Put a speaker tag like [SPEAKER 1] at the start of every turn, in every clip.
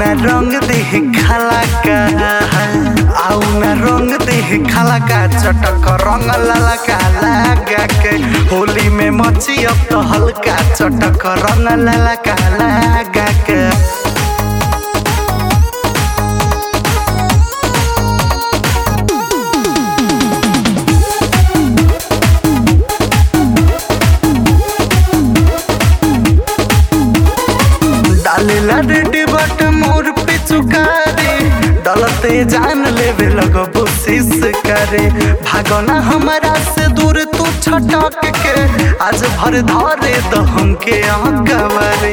[SPEAKER 1] आउना रंग देह खाला का आउना रंग देह खाला का चटक रंग लाला का लगा के होली में मची अब तो हल्का चटक रंग लाला का लगा के डालेला रेडी बट मोर पे चुकारे डलते जान लेवे लगो बुशिस करे भागना हमारा से दूर तू छटक के आज भर धरे तो हमके अकबरे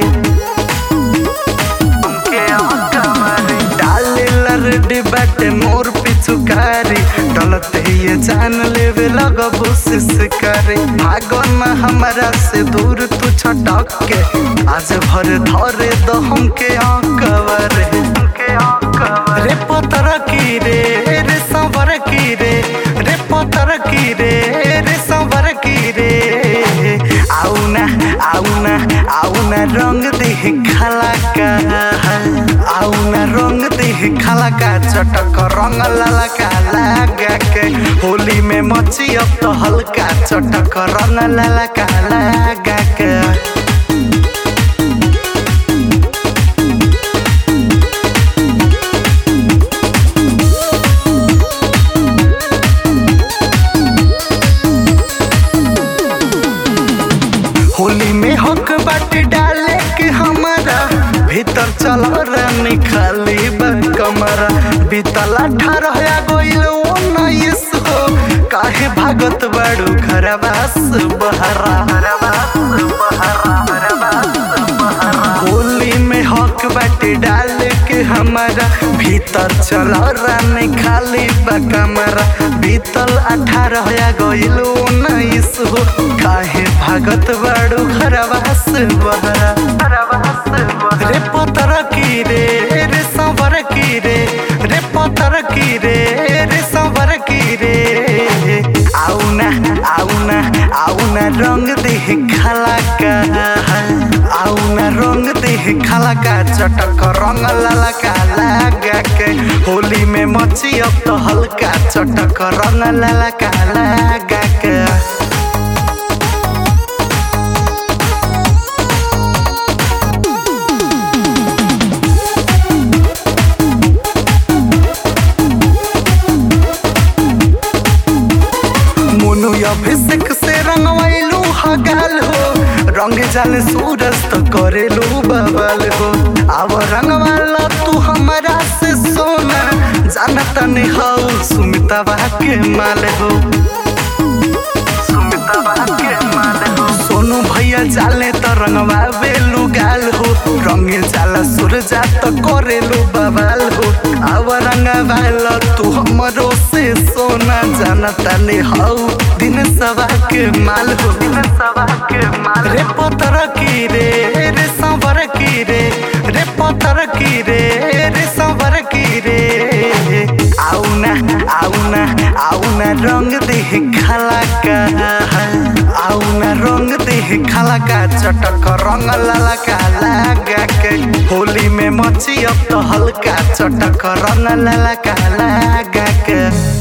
[SPEAKER 1] हमके अकबरे डालेला रेडी बट मोर पे चुकारे डलते ये जान लेवे लगो बुशिस करे भागना हमारा से दूर तू छटक के आज भर धरे तो हमके अकबर रे पतर की रे रे संवर की रे रे पतर की रे रे संवर की रे आउना आउना आउना रंग देह खाला का आउना रंग देह खाला का चटक रंग लाला का लगा के होली में मची अब तो हल्का चटक रंग लाला का लगा के होली में हक बाटे डाले के हमारा भीतर चल रानी खाली बा कमरा बीतल अठारह या गोइल उन्नीस हो काहे भागत बाड़ू घरवास बहरा होली में हक बाटे डाले के हमारा भीतर चल रानी खाली बा कमरा बीतल अठारह या गोइल उन्नीस हो काहे भागत बाड़ू घरवास बहरा रे पतर की रे रे संवर की रे रे पतर की रे रे संवर की रे आउना आउना आउना रंग देह खाला का आउना रंग देह खाला का चटक रंग लाला का लगा के होली में मची अब तो हल्का चटक रंग लाला का लगा के मोनू अभिषेक से रंगवैलू हगाल हो रंग जाल सूरज तो करेलू बबल हो अब रंगवाला तू हमारा से सोना जानता नहीं हो सुमिता के माल हो सुमिता के माल हो सोनू भैया जाले तो रंगवा बेलू गाल हो रंग जाला सूरजा तो करेलू बवाल हो अब रंगवाला तू हमरो से सोना जानता नहीं हो दिन सवा के माल हो दिन सवा के माल रे पतर की रे रे संवर की रे रे पतर की रे रे संवर की रे आउना आउना आउना रंग देह खाला का आउना रंग देह खाला का चटक रंग लाला का लगा के होली में मची अब तो हल्का चटक रंग लाला का लगा के